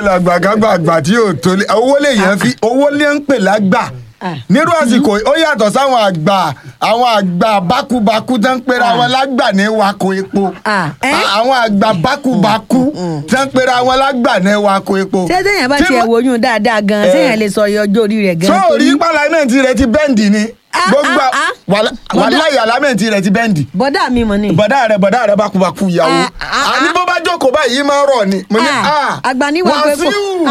làgbàgbàgbà tí yóò tó lé owó lèèyàn fi owó lè ń pè lágbà Ah. nírú àsìkò ó yàtọ̀ sáwọn àgbà àwọn àgbà bákúbakú tó ń pera wọn lágbà ní wako epo Ah, eh? À- àwọn àgbà bákúbakú tó ń pera wọn lágbà ní wako epo. ṣé téèyàn bá Tí tiẹ̀ mo- woyún dáadáa gan Eh. téèyàn lè sọ iye ọjọ́ orí rẹ̀ gan sóòrí pálámẹ́ǹtì rẹ ti bẹ́ǹdì ni Ah, gbogbo ah, ah. wàlá- Bọ́dà- wàláyé alámẹ́ǹtì rẹ ti bẹ́ǹdì bọ́dà mi mọ̀ ni. bọ̀dá rẹ bọ̀dá rẹ bákúbakú ìyàwó Ah, ah, àní ah. bó bá jókòó báyìí máa ń rọ̀ ni mo ní Ah, ah àgbà ní wà pé kò- wàsíù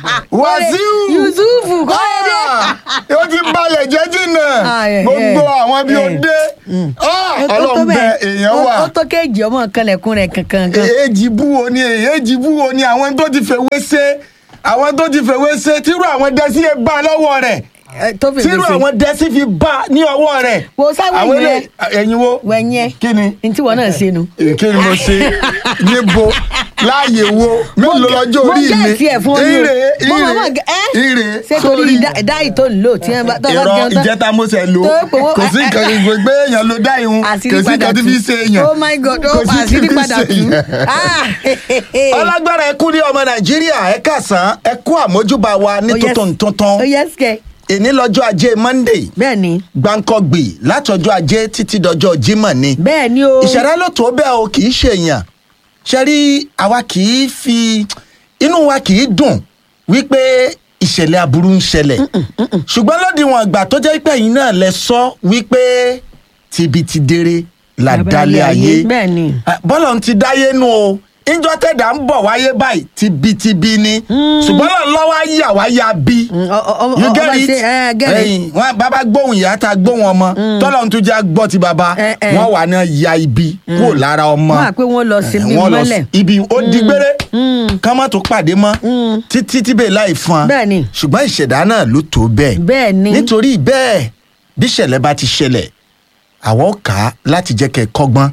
wàsíù Yusufu Kọ́ládé. Ah, ó ti balẹ̀ jẹ́ jìnnà Ah, eh, gbogbo eh, àwọn bí ó eh. dé Ah, Ó tó- tó ọlọ́run bẹ bẹ́ẹ̀. èèyàn Ó- wà ó tó kéèjì ọmọ kanlẹ̀kùn rẹ̀ kankan kan. èèjì búwo ni èèjì búwo ni àwọn tó ti fèwé ṣe àwọn tó ti fèwé ṣe tírú àwọn dẹ́sí ẹ bá lọ́wọ́ rẹ̀ Eh, tó fi tírú gbèsè. àwọn dẹ́sí fi bá ní ọwọ́ rẹ̀ Wo sáwọ́ àwọn ẹ̀yìn ilé ẹ̀yìn wo wẹ̀nyẹ́ kí ni ní tí wọn náà ṣe nu. kí ni mo ṣe níbo láàyè wo mélòó lọ́jọ́ mo orí mi gẹ̀ẹ́sì ẹ̀ fún ọ ní o. ire Mo mọ̀ ire mọ̀ gẹ- ẹ́? ire ṣé torí dá- dáì tó ń lò tí wọ́n bá tó bá ìrọ jẹun tán. ìjẹta mo ṣe lò tó pé wọ́n- kò sí nǹkan gbogbo pé èèyàn ló dá ìhun kò àṣírí sí padà nǹkan tí fi ṣe èèyàn oh my god Kò ó sí àṣírí tí fi padà ṣe tú. èèyàn. Ah, ọlágbára ẹ kú ní ọmọ nàìjíríà ẹ kàsán ẹ kú àmójúbà wa ní Oh, yes. tuntun tuntun ó yẹ sikẹ èní lọ́jọ́ ajé monday bẹ́ẹ̀ ni gbàǹkọ̀gbì látọjọ́ ajé títí dọjọ́ jímọ̀ ni bẹ́ẹ̀ ni o. ìṣẹ̀dá ló tó bẹ́ẹ̀ o kì í ṣe èèyàn ṣe rí àwa kì í fi inú wa kì í dùn wípé ìṣẹ̀lẹ̀ aburú ń ṣẹlẹ̀ ṣùgbọ́n lódiwọ̀n ìgbà tó jẹ́ pé ẹ̀yin náà lẹ sọ wípé tìbí ti dére là Bàbá dálé ayé, ayé bẹ́ẹ̀ ni. Ah, bọ́lọ̀ ń ti dáyé nu o ìjọ tẹ̀dá ń bọ̀ wáyé báyìí tibitibi ni ṣùgbọ́n náà lọ́wọ́ á yà wá ya bí Mm, ọ- ọ- ọ- you ọ- get ọba it ṣe, eh, get it. ẹyin wọn bàbá gbóhùn ìyá tá a gbóhùn ọmọ tọ́lọ̀ ń tún já gbọ́ ti bàbá Eh, eh. wọn wà náà ya ibi kúrò lára ọmọ Wọ́n á pé wọ́n lọ sí Eh, ibi wọ́n lọ mọ́lẹ̀. sí- ibi ó di gbére kán má tó pàdé mọ́ títí tíbẹ̀ láì fún Bẹ́ẹ̀ ni. ṣùgbọ́n ìṣẹ̀dá náà ló tó bẹ́ẹ̀ bẹ́ẹ̀ ni. nítorí bẹ́ẹ̀ bí ìṣẹ̀lẹ̀ bá ti ṣẹlẹ̀ àwọn ò kà á láti jẹ́ kẹ́ ẹ kọ́gbọ́n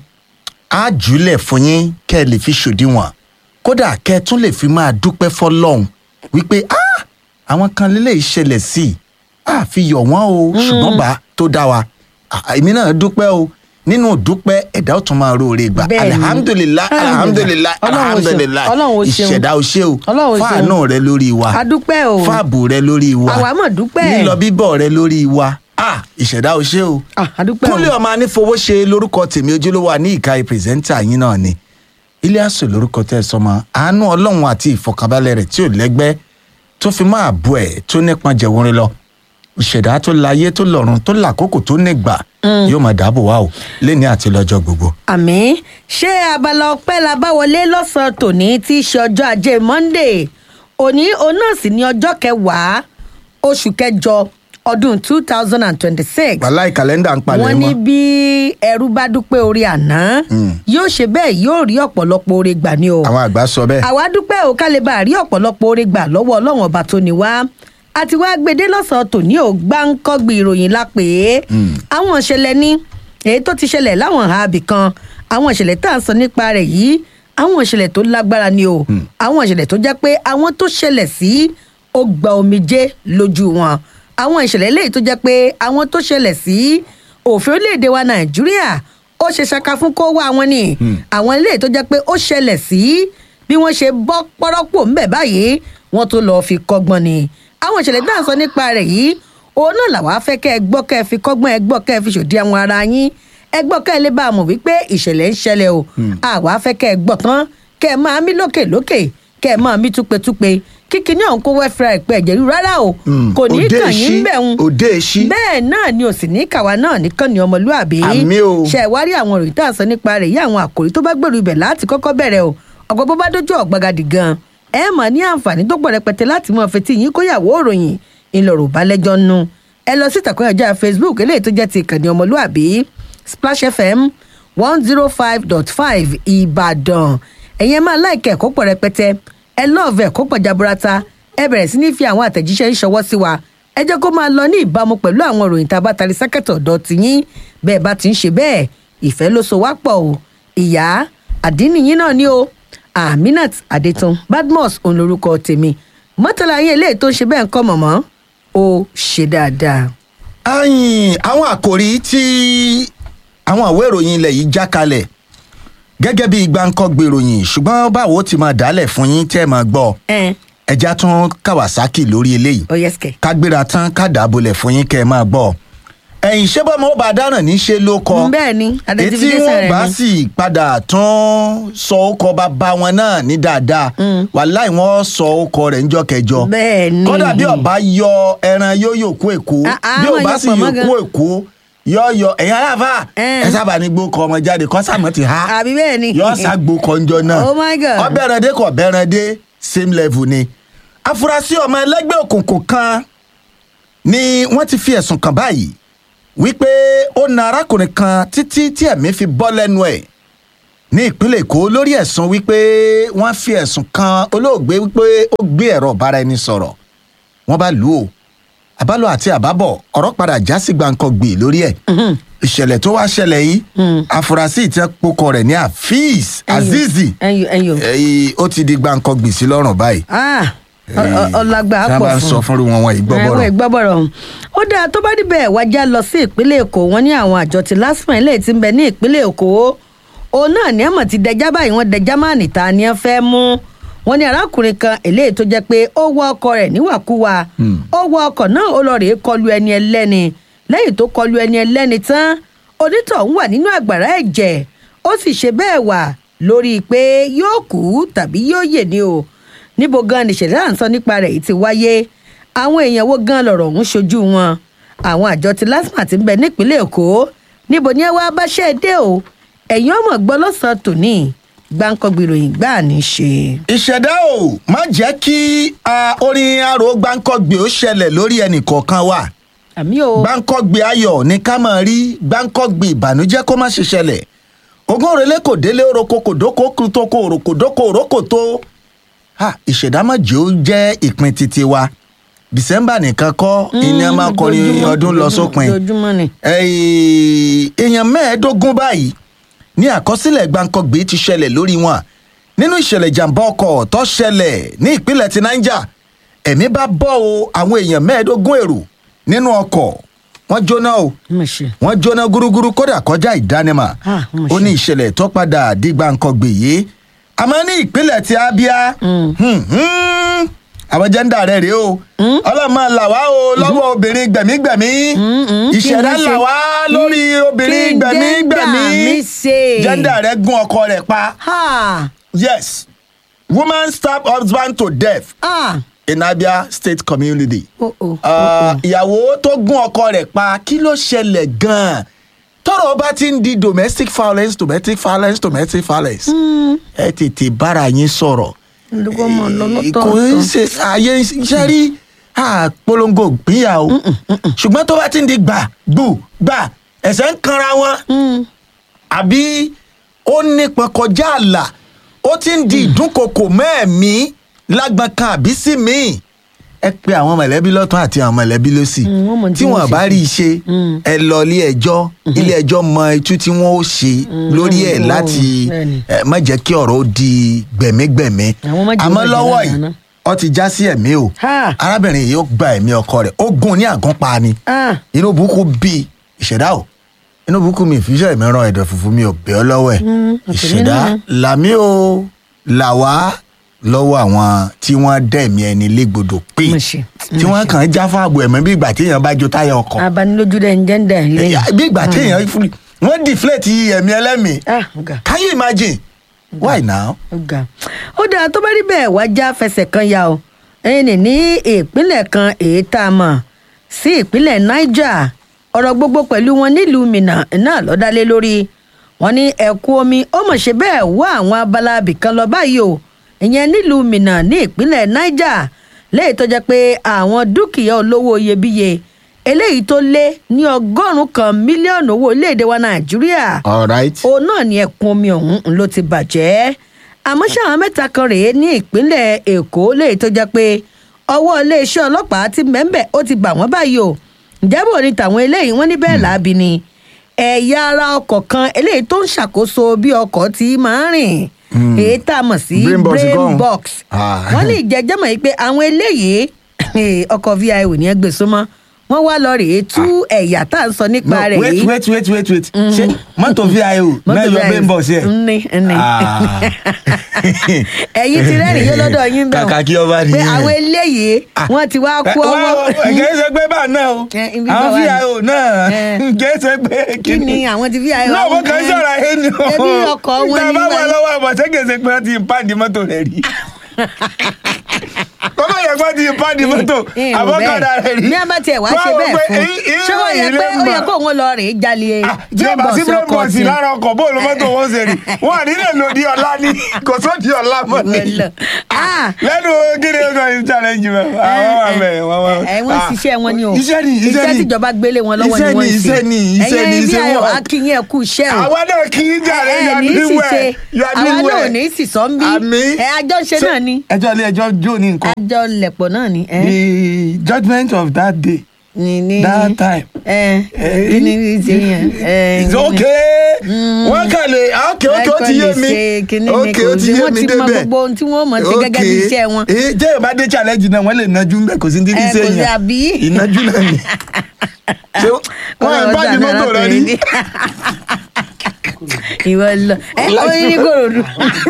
á jùlẹ̀ fún yín kẹ́ ẹ lè fi ṣòdiwọ̀n kódà kẹ́ ẹ tún lè fi máa dúpẹ́ fọlọ́hún wípé "Ah, àwọn kan lélẹ̀ ìṣẹ̀lẹ̀ sí i á fi yọ̀ wọ́n o ṣùgbọ́n bá tó dá wa Ah, èmi náà dúpẹ́ o nínú dúpẹ́ ẹ̀dá ò tún máa róore gbà Bẹ́ẹ̀ ni. alihamudulilayi alihamudulilayi Ọlọ́run o ṣeun. alihamudulilayi Ọlọ́run o ṣeun. ìṣẹ̀dá o ṣe o Ọlọ́run o ṣeun. fáànù rẹ lórí wa A dúpẹ́ o. fáàbù rẹ lórí wa Àwa mọ̀ dúpẹ́. lílọ bíbọ̀ rẹ lórí wa ah ìṣẹ̀dá o ṣe o Ah, a dúpẹ́ o. kúnlẹ̀ ọmọ anífowóṣe lórúkọ tèmi ojúlówó ní ìka pírẹsẹ́ńtà yín náà ni Iliasu lórúkọ tẹ́ ẹ sọmọ àánú ọlọ́run àti ìfọkànbalẹ̀ rẹ̀ tí ò lẹ́gbẹ́ tó fi máa bọ̀ ẹ̀ tó nípọn jẹ̀wọ́rin lọ ìṣẹ̀dá tó láyé tó lọ́run tó làkókò tó nígbà yóò máa dáàbò wá o lẹ́ni àti lọ́jọ́ gbogbo. àmì ṣé abala ọpẹ́ la bá wọlé lọ́sàn-án tòní tí í ṣe ọjọ́ ajé monday òní òun náà sì ní ọjọ́ kẹwàá oṣù kẹjọ ọdún two thousand and twenty-six wàláì kàlẹ́ndà ń palẹ̀ wọ́n ní mọ́ bí ẹrú bá dúpẹ́ orí àná yóò ṣe bẹ́ẹ̀ yóò rí ọ̀pọ̀lọpọ̀ oore gbà ní o àwọn àgbà sọ bẹ́ẹ̀. àwa dúpẹ́ ò ká lè bá a rí ọ̀pọ̀lọpọ̀ oore gbà lọ́wọ́ ọlọ́run ọba tó ní wá àti wá gbèdé lọ́sàn-án tòní ò gbáǹkọ́gbì ìròyìn la pè é àwọn ìṣẹ̀lẹ̀ ní èyí tó ti ṣẹlẹ̀ láwọn ààbì kan àwọn ìṣẹ̀lẹ̀ tá à ń sọ nípa rẹ̀ yìí àwọn ìṣẹ̀lẹ̀ tó lágbára ni o àwọn ìṣẹ̀lẹ̀ tó jẹ́ pé àwọn tó ṣẹlẹ̀ sí ó gba omijé lójú wọn àwọn ìṣẹ̀lẹ̀ léyìí tó jẹ́ pé àwọn tó ṣẹlẹ̀ sí òfin orílẹ̀-èdè wa nàìjíríà ó ṣe ṣaka fún kó wá wọn ni àwọn eléyìí tó jẹ́ pé ó ṣẹlẹ̀ sí bí wọ́n ṣe bọ́ pọ́rọ́pọ̀ ńbẹ̀ báyìí wọ́n tó lọ́ọ́ fi kọ́gbọ́n ni àwọn ìṣẹ̀lẹ̀ dáhùn sọ nípa rẹ̀ yìí òun náà làwọn afẹ́ kẹ́ ẹ gbọ́ kẹ́ ẹ fi kọ́gbọ́n ẹ gbọ́ kẹ́ ẹ fi ṣòdì àwọn ara yín ẹ gbọ́ kẹ́ ẹ lè bá a mọ̀ wípé ìṣẹ̀lẹ̀ ń ṣẹlẹ̀ o àwa afẹ́ kẹ́ ẹ gbọ́ tán kẹ́ ẹ máa mí lókè lókè kẹ́ ẹ máa mí túpetúpe kíkí ní ọ̀hún kó wẹ́fẹ́ra ìpẹ́ ẹ̀jẹ̀ rí rárá o kò ní í òde kàn yín èṣí, bẹ̀ ń òde èṣí. bẹ́ẹ̀ náà ni ò sì ní kàwa náà nìkan ni ọmọlúàbí Àmì o. ṣe ìwárí àwọn òròyìn tá à ń sọ nípa rẹ̀ yí àwọn àkòrí tó bá gbèrú ibẹ̀ láti kọ́kọ́ bẹ̀rẹ̀ o ọ̀gbọ́n bó bá dójú ọ̀gbagadì gan ẹ mà ní àǹfààní tó pọ̀ rẹpẹtẹ láti mọ fetí yín kóyàwó òròyìn ńlọrọ̀ bá lẹ́jọ́ nú ẹ lọ sí ìtàkùn ẹ̀jẹ̀ facebook eléyìí tó jẹ́ ti ìkànnì ọmọlúàbí splash fm one zero five dot five ìbàdàn ẹ̀yin ẹ máa láìkẹ́ ẹ̀kọ́ pọ̀ rẹpẹtẹ ẹ lọ́ọ̀fẹ́ ẹ̀kọ́ pọ̀ jaburata ẹ bẹ̀rẹ̀ sí ní fi àwọn àtẹ̀jíṣẹ́ ń ṣọwọ́ sí wa ẹ jẹ́ kó máa lọ ní ìbámu pẹ̀lú àwọn ìròyìn tá a bá tari sákẹ́tọ̀ ọ̀dọ́ tiyín bẹ́ẹ̀ bá ti ń ṣe bẹ́ẹ̀ ìfẹ́ ló so wá pọ̀ o ìyá àdínníyín náà ni o aminat adetun badmus òun lorúkọ tèmi mọ́tàlá yín eléyìí tó ń ṣe bẹ́ẹ̀ ń kọ́ mọ̀mọ́ ó ṣe dáadáa. ayin àwọn àkòrí tí àwọn àwé ìròyìn ilẹ̀ yìí já kalẹ̀ gẹ́gẹ́ bí gbáǹkọ́ gbèròyìn ṣùgbọ́n báwo ti máa dálẹ̀ fún yín tẹ́ ẹ máa gbọ́ ẹ ẹja tún kawasaki lórí eléyìí ó yẹ sikẹ. ká gbéra tán ká dàbọlẹ̀ fún yín kẹ́ ẹ máa gbọ́ ẹ̀yìn ṣé bọ́mọ ó bá dáràn ní ṣe ló kọ bẹ́ẹ̀ ni etí identification wọn rẹ̀ bá ni. sì padà tún sọ ọkọ bàbá wọn náà ní dáadáa wàláì wọn sọ ọkọ rẹ̀ níjọ́ kẹjọ bẹ́ẹ̀ ni. kódà bí ọba yọ ẹran yóò yòókù èkó Ah, ah, bí àwọn ọba yọ sì pọ̀ mọ́ yòókù èkó yọ yọ ẹ̀yin aláàfà Eh. ẹ sábà ní gbókọ ọmọ jáde kọ́sàmọ́ ti há àbí bẹ́ẹ̀ ni. yọ ságbo kọjọ náà Oh my God. ọbẹ̀rẹ̀dẹ kọ̀ bẹ̀rẹ̀dẹ same level ni afurasí ọmọ ẹlẹ́gbẹ́ òkùnkùn kan ni wọ́n ti fi ẹ̀sùn kàn báyìí wípé ó na arákùnrin kan títí tí ẹ̀mí fi bọ́ lẹ́nu ẹ̀ ní ìpínlẹ̀ èkó lórí ẹ̀sùn wípé wọ́n fi ẹ̀sùn kan olóògbé wípé ó gbé ẹ̀rọ ọ̀bára ẹni sọ̀rọ̀ wọ́n bá lù ú àbálò àti àbábọ̀ ọ̀rọ̀ padà já sí gbàǹkangbè lórí ẹ̀ ìṣẹ̀lẹ̀ tó wá ṣẹlẹ̀ yìí afurasí ìtẹ́pọkọ rẹ̀ ní afeez azizi ẹyọ ẹyọ. èyí ó ti di gbàǹkangbè sí lọ́rùn báyìí ah ọ- ọ- ọlágbà tí wọ́n pọ̀ bá ń fún sọ fúnru wọn wọn ìgbọ́bọ̀rọ̀ ẹ̀wọ̀n ìgbọ́bọ̀rọ̀ ọ̀hún. ó dáa tó bá dibẹ̀ wájà lọ sí ìpínlẹ̀ èkó wọn ní àwọn àjọ tí lásìmọ̀ ilé tí ń bẹ ní ìpínlẹ̀ èkó òun náà ní àmọ̀ ti dẹjá báyìí wọ́n dẹjá máa nìta ni wọ́n fẹ́ mú wọn ní arákùnrin kan eléyìí tó jẹ́ pé ó wọ ọkọ rẹ̀ níwàkuwà ó wọ ọkọ̀ náà ó lọ rèé kọlu ẹni ẹlẹ́ni lẹ́yìn tó kọlu ẹni ẹlẹ́ni tán onítọ̀hún wà nínú àgbàrá ẹ̀jẹ̀ ó sì ṣe bẹ́ẹ̀ wà lórí pé yóò kú tàbí yóò yè ni o níbo gan ni ìṣẹ̀lẹ̀ à ń sọ nípa rẹ̀ yìí ti wáyé àwọn èèyàn wo gan lọ̀rọ̀ ọ̀hún ṣojú wọn àwọn àjọ ti lasma ti ń bẹ nípínlẹ̀ èkó níbo ni ẹ wá báṣẹ́ dé o ẹ̀yin ọmọ gbọ́ lọ́sàn-án tòní gbáǹkọ́gbì ìròyìn gbáà ní í ṣe. ìṣẹ̀dá ò má jẹ́ kí ah, orin arò gbáǹkọ́gbè ó ṣẹlẹ̀ lórí ẹnì kọ̀ọ̀kan wa àmì o gbáǹkọ́gbè ayọ̀ ní ká máa rí gbáǹkọ́gbè ìbànújẹ́ kó má ṣe ṣẹlẹ̀ ogún òrèlé kò délé oroko kò dóko kútó kò òròkò dóko òrókò tó Ha, ìṣẹ̀dá má jẹ́ ó jẹ́ ìpín titi wa december nìkan kọ́ ìní ẹ máa kọrin ojoojúmọ́, ọdún lọ sópin ojoojúmọ́ ni. Ẹ̀ẹ́, èèyàn mẹ́ẹ̀ẹ́dógún báyìí ní àkọsílẹ̀ gbàǹkangbé ti ṣẹlẹ̀ lórí wọn nínú ìṣẹ̀lẹ̀ ìjàmbá ọkọ̀ tó ṣẹlẹ̀ ní ìpínlẹ̀ ti niger ẹ̀mí bá bọ́ o àwọn èèyàn mẹ́ẹ̀ẹ́dógún èrò nínú ọkọ̀ wọ́n jóná o mo ṣe. wọ́n jóná gúrúgúrú kódà kọjá ìdánimọ̀ Ah, mo ó ṣe. ní ìṣẹ̀lẹ̀ tó padà di gbàǹkangbé yìí àmọ́ ní ìpínlẹ̀ ti abia hmm, hmm, àwọn jẹ́ńdà rẹ̀ rèé o ọlọ́mọ là wá o lọ́wọ́ obìnrin gbẹ̀mígbẹ̀mí mm, kí ìṣẹ̀dá ni là ṣe? wá lórí obìnrin Kí gbẹ̀mígbẹ̀mí gender mi ṣe? jẹ́ńdà rẹ̀ gún ọkọ rẹ̀ pa ha yes woman stab husband to death ah in abia state community oh oh. Ah, ìyàwó tó gún ọkọ rẹ̀ pa kí ló ṣẹlẹ̀ gan-an tọrọ bá ti ń di domestic violence domestic violence domestic violence ẹ tètè bára yín sọ̀rọ̀ olùkọ́ mọ̀ Eh, kò ń lọ́lọ́tọ̀. ṣe àyè iṣẹ́ rí àpolongo ìpínyà o ṣùgbọ́n tó bá ti ń di gbà gbù gbà ẹ̀sẹ̀ ń kanra wọn àbí ó nípọn kọjá àlà ó ti ń di ìdúnkokò mẹ́ẹ̀mí lágbọn kan àbí sí míì ẹ pe àwọn mọ̀lẹ́bí lọ́tún àti àwọn mọ̀lẹ́bí lọ́sì Mm, wọ́n mọ̀ tí tí wọ́n wọ́n ṣe bá sí. rí i ṣe ẹ lọ ilé ẹjọ́ ilé ẹjọ́ mọ itú tí wọ́n ó ṣe lórí ẹ̀ wọ́n- láti bẹ́ẹ̀ni. ẹ, má jẹ́ kí ọ̀rọ̀ ó di gbẹ̀mígbẹ̀mí Àwọn má jẹ́ àmọ́ ó bàjẹ́ lọ́wọ́ ládàá yìí náà. ó ti já sí ẹ̀mí o Ha. arábìnrin yìí ó gba ẹ̀mí ọkọ rẹ̀ ó gún un ní àgánpa ni ah inú burúkú bí ìṣẹ̀dá o inú burúkú mi ìfíṣẹ́ mi ràn ẹ̀dọ̀ fùfú mi ò bẹ́ ọ lọ́wọ́ ẹ̀ àtẹ̀mí ìṣẹ̀dá náà. làmí o là wá lọ́wọ́ àwọn tí wọ́n dẹ̀mí ẹni légbodò pé Mo ṣe, tí wọ́n kàn ń já fáàbù ẹ̀mọ́ bí ìgbà téèyàn bá jó táyà ọkọ̀ abanilójú dẹ̀ ń jẹ́ńdà lẹ́yìn. bí ìgbà téèyàn fún- wọ́n deflate ẹ̀mí ẹlẹ́mìí ah ọ̀gá can you imagine why now. ọ̀gá ó dáa tó bá rí bẹ́ẹ̀ wá já fẹsẹ̀ kan ya o ẹni ní ìpínlẹ̀ kan èyí tá a mọ̀ sí ìpínlẹ̀ niger ọ̀rọ̀ gbogbo pẹ̀lú wọn nílùú minna náà lọ́dálé lórí wọn ní ẹ̀kún omi ó mọ̀ ṣe bẹ́ẹ̀ wá àwọn abala abìkan lọ báyìí o ìyẹn nílùú minna ní ìpínlẹ̀ niger léyìí tó jẹ́ pé àwọn dúkìá olówó iyebíye eléyìí tó lé ní ọgọ́rùn-ún kan mílíọ̀nù owó orílẹ̀-èdè wa nàìjíríà all right. òun náà ni ẹkùn omi ọ̀hún ló ti bàjẹ́ àmọ́ ṣé àwọn mẹ́ta kan rèé ní ìpínlẹ̀ èkó léyìí tó jẹ́ pé ọwọ́ iléeṣẹ́ ọlọ́pàá ti mẹ́ńbẹ̀ ó ti bà wọ́n báyìí o ǹjẹ́ bò ní tàwọn eléyìí wọ́n ní bẹ́ẹ̀ láabi ni ẹ̀yà ara ọkọ̀ kan eléyìí tó ń ṣàkóso bí ọkọ̀ ti máa ń rìn èyí tá a mọ̀ sí Brain box brain kọ́. box Ah. wọ́n ní ìjẹ́jẹ́ mọ̀ yìí pé àwọn eléyìí ọkọ̀ vio ní ẹgbẹ́ súnmọ́ wọ́n wá lọ rèé tú ẹ̀yà tá à ń sọ no nípa rẹ̀ wait yìí wait wait wait wait ṣe mọ́tò vio náà yọ bẹ́ẹ̀ ń bọ̀ sí ẹ̀. ní ní Ah. ẹ̀yin ti rẹ́rìn yóò lọ́dọ̀ yín bẹ́ẹ̀ o. Kàkà kí ọba pé nìyẹn. àwọn eléyìí wọ́n ti wá kú ọwọ́ kìí ṣe pé bá náà o Eh, ibi àwọn bá wà ní. vio náà Eh. kìí ṣe pé kí ni àwọn ti fi àyọ̀ náà mo kàn ń sọ̀rọ̀ ayé ni o ẹbí ọkọ̀ wọn tá a ní bá wà báyìí. lọ́wọ́ àbọ̀ ṣé kìí ṣe pé wọ́n ti pàdé mọ́tò rẹ̀ rí kọ́mọ yẹ kó ti pàdé mọ́tò Eh, eh, àbọ̀kadà rẹ̀ rí ní a bá tiẹ̀ wá ṣe bẹ́ẹ̀ fún ṣé wọ́n yẹ pé ó yẹ kó òun lọ rèé jalè tí a bá sí brainbox ọkọ̀ brainbox tí lára ọkọ̀ bóòlù mọ́tò wọn ṣe rí wọn à nílẹ̀ lòdì ọ̀la ni kò sódì ọ̀la mọ́ ni Lọ. Ah. lẹ́nu gíní ọkọ̀ yìí challenge mẹ́ àwọn wà mẹ́ wọ́n wà. ẹ wọ́n ṣiṣẹ́ wọn ni o iṣẹ́ ni iṣẹ́ ni tíjọba gbélé wọn lọ́wọ́ iṣẹ́ ni wọ́n ń ṣe iṣẹ́ ni iṣẹ́ ni ẹ̀yin bí iṣẹ́ ayọ̀ wọn. akínyìn ẹ̀kú iṣẹ́ o àwa náà kì í jàre ẹ you are ní doing sì well ṣe you are àwa doing náà ò well. ní sì sọ ń bí Àmín. ẹ àjọ ṣe Ṣé náà ni ẹjọ́ ilé ẹjọ́ jó ní nǹkan. àjọ lẹ̀pọ̀ náà ni ẹ the judgement of that day ní ní that time. ẹ Eh. kí ni ṣe yẹn ẹ it's okay wọ́n kàn lè okay okay ó ti yé mi okay ó ti yé mi wọ́n ti mọ débẹ̀ gbogbo ohun tí wọ́n mọ̀ sí gẹ́gẹ́ bí iṣẹ́ wọn ee jẹ́ ìbá dé challenge náà wọ́n lè nájú ń bẹ̀ kò sí ní ẹ dídí kò sí sẹ́yìn àbí. ìnájú náà ni ṣé wọ́n ẹ̀ bá di mọ́tò rẹ ní. ìwọ lọ ẹ ó ní ní kòròdú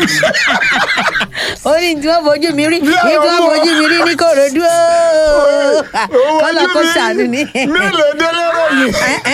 ó ní tí wọn fojú mi rí ní tí wọn fojú mi rí ní kòròdú ooo kọlọ kó ṣàánú ni. mélòó délé ròyìn.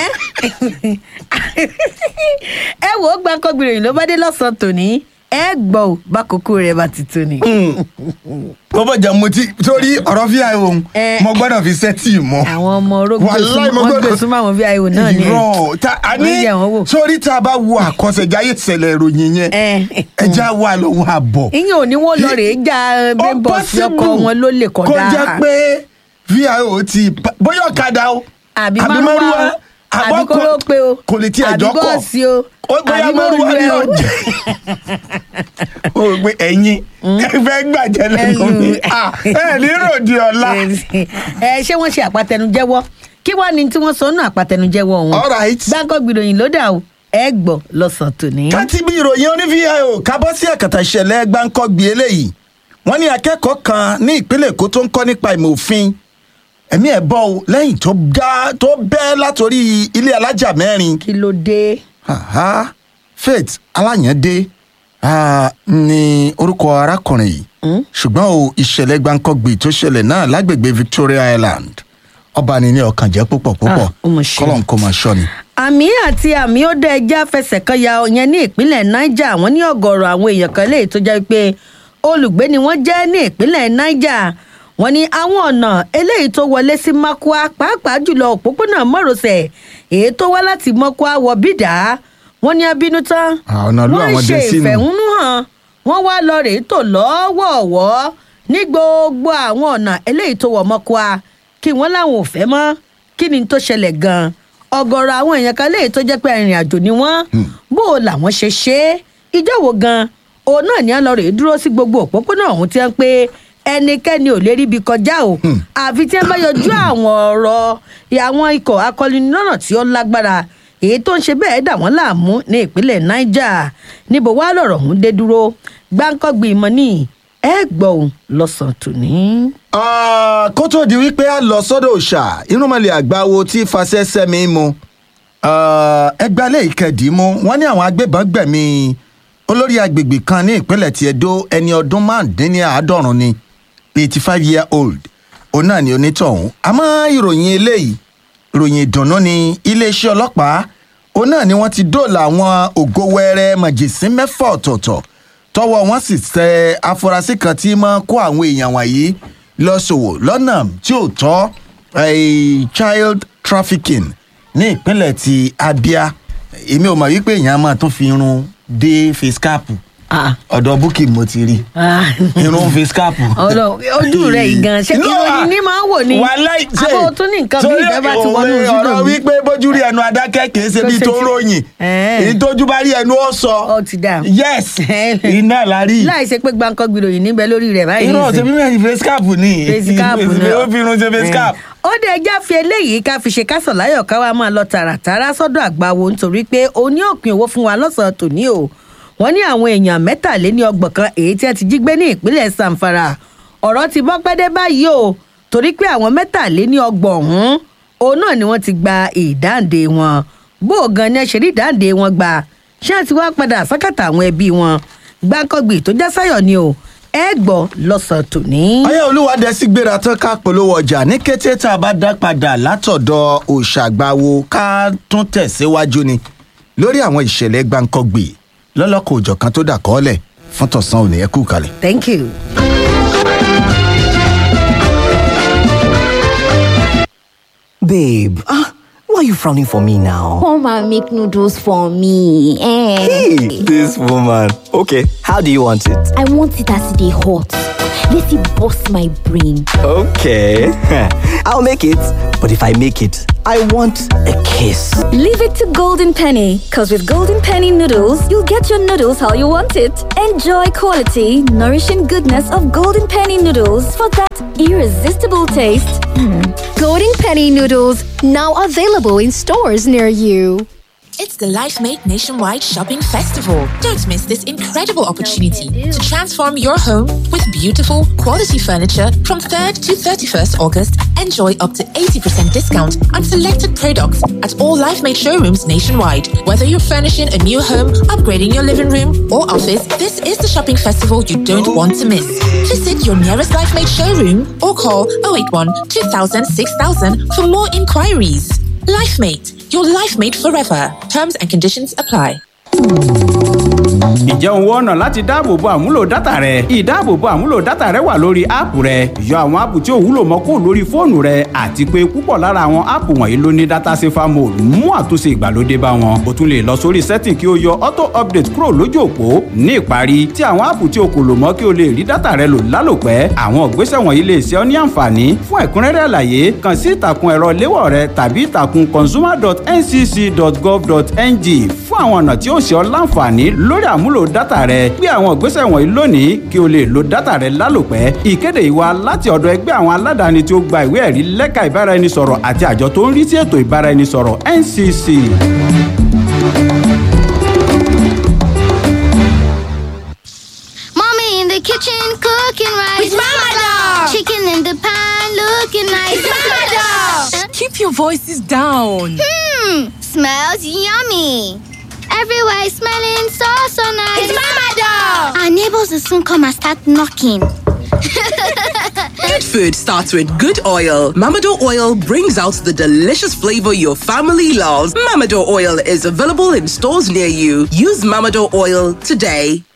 ẹ wò ó gbàǹkan gbìyànjú ló bá dé lọ́sàn-án tòní ẹ gbọ́ ò bákòókò rẹ̀ bá ti tó ni. mo bọ̀ jà mo ti torí ọ̀rọ̀ fi àìwò òun Eh. mo gbọ́dọ̀ fi sẹ́tì mọ́. àwọn ọmọ orógbó Wàláì, mo wọn gbọ́dọ̀- gbé súnmọ́ àwọn vio náà ni. irọ́ ta a ní Wọ́n yẹ̀ wọ́n wò. sórí tá a bá wo àkọsẹ̀jáyé ìṣẹ̀lẹ̀ ìròyìn yẹn ẹ ẹja wà lọ́wọ́ àbọ̀. ìyẹn ò ní wọn lọ rèé já brainbox ọkọ wọn ló lè kọjá. kó jẹ́ pé vio ti pa- bóyá ọ̀kadà o àbí márùwá o àbí kórópè o kò lè tiẹ̀ jọ́ àbí kọ̀ bọ́ọ̀sì o Ó bóyá àbí márùwá mọ́rùwá ni o. ó jẹ́ o rò pé ẹ̀yin ẹ fẹ́ gbàjẹ́ lẹ́nu mi Ẹnu. Ah, ẹ ní ròdì ọ̀la. ẹ ṣé wọ́n ṣe àpàtẹnujẹ́wọ́ kí wàá ní tí wọ́n sọ nù àpàtẹnujẹ́wọ́ wọn. All right. gbáǹkọ́ gbìròyìn ló dà o ẹ gbọ́ lọ́sàn-án tòní. káti bí ìròyìn oní vio kábọ́ sí ẹ̀kàtà ìṣẹ̀lẹ̀ gbáǹkọ́gbì eléyìí wọ́n ní akẹ́kọ̀ọ́ kan ní ìpínlẹ̀ èkó tó ń kọ́ nípa ìmọ̀ òfin ẹ̀mí ẹ̀ bọ́ ọ lẹ́yìn tó dá tó bẹ́ látòrí ilé alájà mẹ́rin kí ló dé. Aha, faith aláyàndé ah, ni orúkọ arákùnrin yìí ṣùgbọ́n o ìṣẹ̀lẹ̀ gbáǹkọ́gbì tó ṣẹlẹ̀ náà lágbègbè victoria island ọba ni ní ọkàn jẹ́ púpọ̀ púpọ̀ Ah, ó mà ṣe. kọ́lọ̀ ń kó máa ṣọ́ ni. àmì àti àmì ó dá ẹja fẹsẹ̀ kan ya ọ̀yẹn ní ìpínlẹ̀ niger wọ́n ní ọ̀gọ̀ọ̀rọ̀ àwọn èèyàn kan léyìí tó jẹ́ pé olùgbé ni wọ́n jẹ́ ní ìpínlẹ̀ niger wọ́n ní àwọn ọ̀nà eléyìí tó wọlé sí makwa pàápàá jùlọ òpópónà márosẹ̀ èyí tó wá láti makwa wọ bídà wọ́n ní abínú tán Ah, ọ̀nà ìlú wọ́n àwọn ṣe dé sínú. ìfẹ̀hónú hàn wọ́n wá lọ rèé tò lọ́wọ́ọ̀wọ́ ní gbogbo àwọn ọ̀nà eléyìí tó wọ̀ mọ́kwa kí wọ́n láwọn ò fẹ́ mọ́ kí ni tó ṣẹlẹ̀ gan-an ọ̀gọ̀rọ̀ àwọn èèyàn kan léyìí tó jẹ́ pé arìnrìn àjò ni wọ́n bó o làwọn ṣe ṣe é ìjọ wo gan-an òun náà ní à ń lọ rèé dúró sí gbogbo òpópónà ọ̀hún tí wọ́n pé ẹnikẹ́ni ò lè ríbi kọjá o àfi tí wọ́n bá yọjú àwọn ọ̀rọ̀ àwọn ikọ̀ akọluni lọ́nà tí ó lágbára èyí tó ń ṣe bẹ́ẹ̀ dà wọ́n láàmú ní ìpínlẹ̀ niger níbo wàá lọ̀rọ̀ ọ̀hún dé dúró gbáǹkọ́gbì ìmọ̀ ní ẹ gbọ́ òun lọ́sàn-án tòní. Ah, kó tó di wípé a lọ sọ́dọ̀ òòṣà irúnmọ̀lẹ̀ àgbáwo tí fasẹ́ sẹ́mi mu Ah, ẹgbàálẹ̀ ìkẹdìímú wọ́n ní àwọn agbébọn gbẹ̀mí olórí agbègbè kan ní ìpínlẹ̀ tí Ẹdó ẹni ọdún márùndínláàádọ́rùn ni eighty five year old òun náà ni onítọ̀hún àmọ́ ìròyìn eléyìí ìròyìn ìdùnnú ni iléeṣẹ́ ọlọ́pàá òun náà ni wọ́n ti dóòlà àwọn ògo wẹrẹ mọ̀jẹ̀sín mẹ́fà ọ̀tọ̀ọ̀tọ̀ tọwọ́ wọn sì tẹ afurasí kan tí máa kó àwọn èèyàn wọ̀nyí lọ ṣòwò lọ́nà tí ò tọ́ eh, child trafficking ní ìpínlẹ̀ ti Abia èmi ò mọ̀ wípé èèyàn máa tún fi irun dé face cap Ah, ọ̀dọ̀ búkì mo ti rí ah. irun face cap. Ọlọ- ojú rẹ̀ yìí gan ṣé No, ìròyìn ní máa ń wò ní wàláì, ṣe- àbó tún ní nǹkan bí torí ìjọba ti wọnú òwe ojú ọ̀rọ̀ náà wípé bójú rí ẹnu adákẹ́ kìí ṣe Tó bí ṣe tó ti- ròyìn Ẹ̀ẹ́. èyí tójú bá rí ẹnu ó sọ Ó ti dà. yes iná la rí láì ṣe pé gbàǹkan gbìròyìn níbẹ̀ lórí rẹ̀ báyìí irọ́ nìsín. ṣe bí mẹ́rin face cap ni face cap ni ó fi irun ṣe face cap. ó dé ẹjá fi eléyìí ká fi ṣe kásán láyọ̀ ká wá máa lọ tààràtàrà sọ́dọ̀ àgbàwo nítorí pé òní òpin owó fún wa lọ́sàn-án tòní o wọ́n ní àwọn èèyàn mẹ́tàléní ọgbọ̀n kan èyí tí wọ́n ti jí gbé ní ìpínlẹ̀ Zamfara ọ̀rọ̀ ti bọ́ pẹ́dẹ́ báyìí o torí pé àwọn mẹ́tàléní ọgbọ̀n ọ̀hún òun náà ni wọ́n ti gba ìdáǹdè wọn bó o gan ni ẹ ṣe rí ìdáǹdè wọn gbà ṣé àti wá padà sákàtà àwọn ẹbí wọn gbáǹkọ́gbì tó já sáyọ̀ ni o ẹ gbọ́ lọ́sàn-án tòní. ayé olúwadẹ sí gbéra tán ká polówó ọjà ní kété tá a bá dá padà látọ̀dọ̀ òṣàgbàwo ká tún tẹ̀síwájú ni lórí àwọn ìṣẹ̀lẹ̀ gbáǹkọ́gbì lọ́lọ́kọ̀ òjọ̀kan tó dà kọ́ọ́lẹ̀ fún tọ̀sán òní ẹ kú kalẹ̀. thank you. Babe, ah, why are you frowning for me now? Come and make noodles for me. Eh. Hey, this woman. Okay, how do you want it? I want it as they hot. Let it bust my brain. Okay, I'll make it. But if I make it, I want a kiss. Leave it to Golden Penny, because with Golden Penny noodles, you'll get your noodles how you want it. Enjoy quality, nourishing goodness of Golden Penny noodles for that irresistible taste. Golden Penny noodles now available in stores near you. It's the LifeMate Nationwide Shopping Festival. Don't miss this incredible opportunity to transform your home with beautiful, quality furniture from 3rd to 31st August. Enjoy up to 80% discount on selected products at all LifeMate showrooms nationwide. Whether you're furnishing a new home, upgrading your living room, or office, this is the shopping festival you don't want to miss. Visit your nearest LifeMate showroom or call 081 2000 6000 for more inquiries. LifeMate, your life mate forever. Terms and conditions apply. ǹjẹ́ òun wọ́n ọ̀nà láti dáàbòbo àmúlò dátà rẹ ìdáàbòbo àmúlò dátà rẹ wà lórí áàpù rẹ yọ àwọn áàpù tí ò wúlò mọ́ kó lórí fóònù rẹ àti pé púpọ̀ lára àwọn áàpù wọ̀nyí ló ní dátà safer mode mú àtúnṣe ìgbàlódé bá wọn o tún lè lọ sórí setting kí o yọ auto update kúrò lójú òpó ní ìparí tí àwọn áàpù tí o kò lò mọ́ kí o lè rí dátà rẹ lò lálòpẹ́ àwọn ìgbésẹ̀ wọ̀nyí lè ṣe ọ́ ní àǹfààní fún ẹ̀kúnrẹ́rẹ́ àlàyé kàn sí ìtàkùn ẹ̀rọ léwọ̀ rẹ tàbí ìtàkùn consumer.ncc.gov.ng fún àwọn ọ̀nà tí ó ṣe ọ́ láǹfààní lórí àmúlò dátà rẹ gbé àwọn ìgbésẹ̀ wọ̀nyí lónìí kí o lè lo dátà rẹ lálòpẹ́ ìkéde ìwà láti ọ̀dọ̀ ẹgbẹ́ àwọn aládàáni tí ó gba ìwé ẹ̀rí lẹ́ka ìbáraẹnisọ̀rọ̀ àti àjọ tó ń rí sí ètò ìbáraẹnisọ̀rọ̀ ncc. Mommy in the kitchen cooking rice. It's Mama Dog. Chicken in the pan looking nice. It's Mama Dog. Keep your voices down. Hmm, smells yummy. Everywhere is smelling so so nice. It's Mama Dog. Our neighbors will soon come and start knocking. Good food starts with good oil. Mamado oil brings out the delicious flavor your family loves. Mamado oil is available in stores near you. Use Mamado oil today.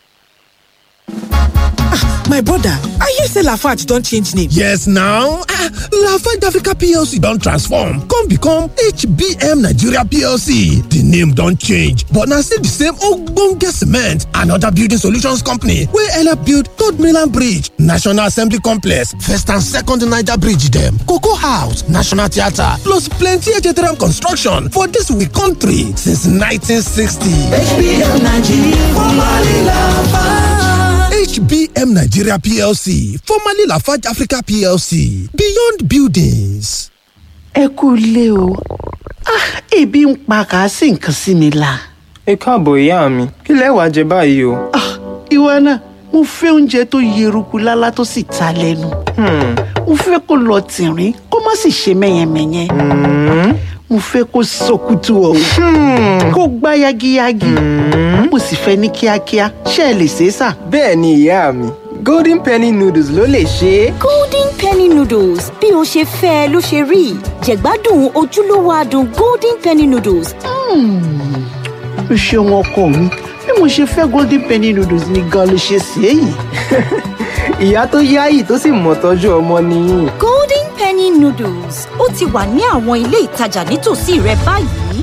My brother, I hear say Lafarge don change name. Yes now, ah, Lafarge Africa PLC don transform come become HBM Nigeria PLC. The name don change but na still the same ogbonge cement and other building solutions company wey help build Third Mainland Bridge, National Assembly Complex, First and Second Niger Bridge dem, Cocoa House, National Theatre plus plenty HTRM construction for dis we country since 1960. HBM Nigeria, formerly Lafarge. HBM Nigeria PLC, formerly Lafarge Africa PLC, Beyond Buildings. ẹ kú ilé o Ah, ebi ń pa kàásì nǹkan sí mi la. ẹ káàbọ̀ ìyá mi kí lẹ wàá jẹ báyìí o. ìwọ náà mo fẹ́ oúnjẹ tó yeruku lálá tó sì ta lẹ́nu. mo fẹ́ kó lọ tìrín kó má sì ṣe mẹ́yẹmẹ́yẹ. mo fẹ́ kó sọkútù ọ̀hún kó gbá yagiyagi. mo sì fẹ́ ní kíákíá ṣé ẹ lè ṣe é sà. bẹ́ẹ̀ ni ìyá mi golden penny noodles ló lè ṣe é. golden penny noodles bí o ṣe fẹ́ ẹ ló ṣe rí jẹ̀gbádùn ojúlówó adùn golden penny noodles. o ṣeun ọkọ mi bí mo ṣe fẹ́ golden penny noodles ni gan ló ṣe sí èyí. ìyá tó yáyì tó sì mọ̀ tọ́jú ọmọ nìyí. golden penny noodles ó ti wà ní àwọn ilé ìtajà nítòsí rẹ báyìí.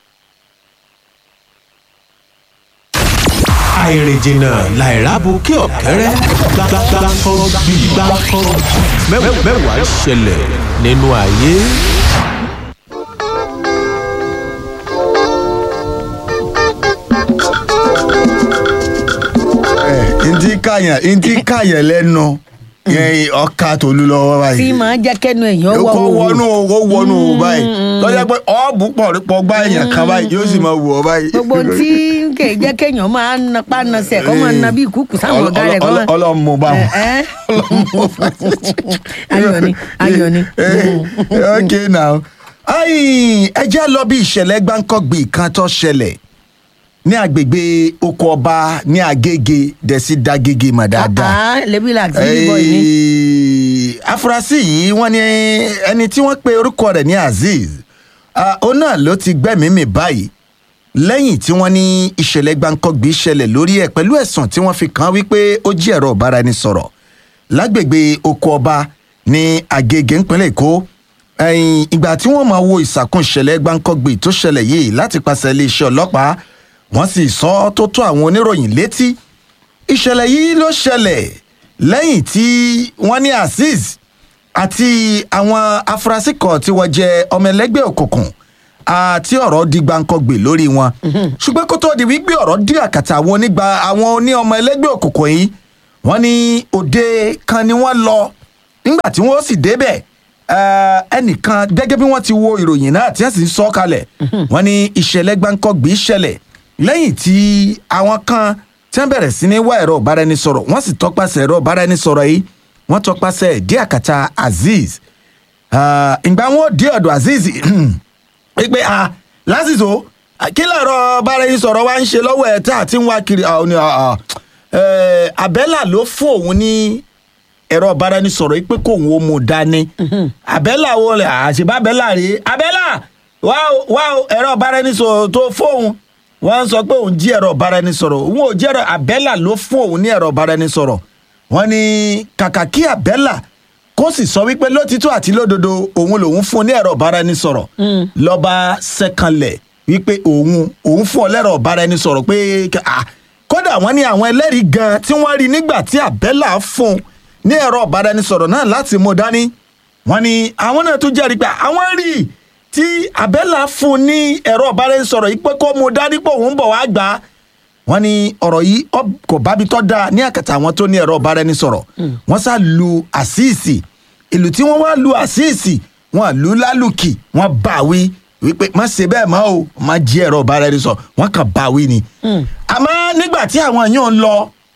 àìrìnjìnà làìrábù kí ọ̀kẹ́rẹ́ gbàgbàgbàkọ́ bí gbàkọ́ mẹ́wàá ṣẹlẹ̀ nínú ayé. ntí kàyàn ntí kàyàn lẹ́nu yẹn ọkà tòlú lọ́wọ́ báyìí. tí màá jẹ́ kẹ́nu èèyàn wọ̀ kó wọnú kó wọnú báyìí lọ́jọ́ pé ọ́ọ̀bù pọ̀ pọ̀ gbá èèyàn kan báyìí yóò sì máa wù ọ́ báyìí. gbogbo tí kè é jẹ́ kéèyàn máa ń napá nasẹ̀ kọ́ máa na bí ìkúkù sáwọn ọ̀gá rẹ̀ kọ́ máa. ọlọ́mú bá wọn. ayọ̀ ni ayọ̀ ni. okay now Ai, ẹ já lọ bí ìṣẹ̀lẹ̀ gbáǹkọ́gbì kan tó ṣẹlẹ̀ ní agbègbè oko ọba ní agége dẹ̀sí dagége mọ̀ dáadáa. Ah, lebi la ti yí bọ̀ yìí. Ẹ́ẹ̀, afurasí yìí wọ́n ní ẹni tí wọ́n pe orúkọ rẹ̀ ní azeez ah, òun náà ló ti gbẹ́mìí mì báyìí lẹ́yìn tí wọ́n ní ìṣẹ̀lẹ̀ gbáǹkọ́gbì ṣẹlẹ̀ lórí ẹ̀ pẹ̀lú ẹ̀sùn tí wọ́n fi kàn án wípé ó jí ẹ̀rọ ìbáraẹnisọ̀rọ̀ lágbègbè oko ọba ní agége ńpínlẹ̀ èkó ẹ̀yìn ìgbà tí wọ́n máa wo ìsàkún ìṣẹ̀lẹ̀ gbáǹkọ́gbì tó ṣẹlẹ̀ yìí láti pàṣẹ iléeṣẹ́ ọlọ́pàá wọ́n sì sọ ọ́ tó tó àwọn oníròyìn létí ìṣẹ̀lẹ̀ yìí ló ṣẹlẹ̀ lẹ́yìn tí wọ́n ní azeez àti àwọn afurasí kan tí wọ́n jẹ́ ọmọ ẹlẹ́gbẹ́ òkùnkùn àti ọ̀rọ̀ di gbàǹkangbè lórí wọn ṣùgbọ́n kó tó di wípé ọ̀rọ̀ dí àkàtà àwọn onígbà àwọn oní ọmọ ẹlẹ́gbẹ́ òkùnkùn yìí wọ́n ní òde kan ni wọ́n lọ nígbà tí wọ́n sì débẹ̀ eh, ẹnìkan gẹ́gẹ́ bí wọ́n ti wo ìròyìn náà tí wọ́n sì ń sọ kalẹ̀ wọ́n ní ìṣẹ̀lẹ̀ gbàǹkangbè ṣẹlẹ̀ lẹ́yìn tí àwọn kan tí wọ́n bẹ̀rẹ̀ sí ní wá ẹ̀rọ ìbáraẹnisọ̀rọ̀ wọ́n sì tọpasẹ̀ ẹ̀rọ ìbáraẹnisọ̀rọ̀ yìí wọ́n tọpasẹ̀ dí àkàtà azeez Ah, ìgbà wọn dé ọ̀dọ̀ azeez pé ah lásìkò kí lọ̀rọ̀ ìbáraẹnisọ̀rọ̀ wa ń ṣe lọ́wọ́ ẹ̀ tá a ti ń wá kiri ah, ó ní, ah, ah, eh, abẹ́là ló fún òun ní ẹ̀rọ ìbáraẹnisọ̀rọ̀ yìí pé kóun ó mú un dání abẹ́là wo lẹ̀ àṣìbá abẹ́là rèé abẹ́là wá o, wá o, ẹ̀rọ ìbáraẹnisọ̀rọ̀ tó fóun wọ́n sọ pé òun jí ẹ̀rọ ìbáraẹnisọ̀rọ̀ òun ò jí ẹ̀rọ abẹ́là ló fún òun ní ẹ̀rọ ìbáraẹnisọ̀rọ̀ wọ́n ní kàkà kí abẹ́là kó sì sọ wípé lótìtọ́ àti lódodo òun lòun fún ní ẹ̀rọ ìbáraẹnisọ̀rọ̀ lọ́ba sẹ́kànlẹ̀ wípé òun òun fún ọ lẹ́rọ ìbáraẹnisọ̀rọ̀ pé ah, kódà wọ́n ní àwọn ẹlẹ́rìí gan tí wọ́n rí nígbà tí abẹ́là fún un ní ẹ̀rọ ìbáraẹnisọ̀rọ̀ náà láti mú dání wọ́n ní àwọn náà tún jẹ́rìí pé àwọn rí i tí abẹ́là fún un ní ẹ̀rọ ìbáraẹnisọ̀rọ̀ yìí pé kó mú dání pé òun bọ̀ wá gbà á wọ́n ní ọ̀rọ̀ yìí ọ- kò bábi tọ́ da ní àkàtà àwọn tó ní ẹ̀rọ ìbáraẹnisọ̀rọ̀ wọ́n sá lu àṣìṣì ìlú tí wọ́n wá lu àṣìṣì wọ́n lù ú lálùkì wọ́n bá a wí wípé má ṣe bẹ́ẹ̀ mọ́ o má jí ẹ̀rọ ìbáraẹnisọ̀rọ̀ wọ́n kàn bá a wí ni. àmọ́ nígbà tí àwọn yóò ń lọ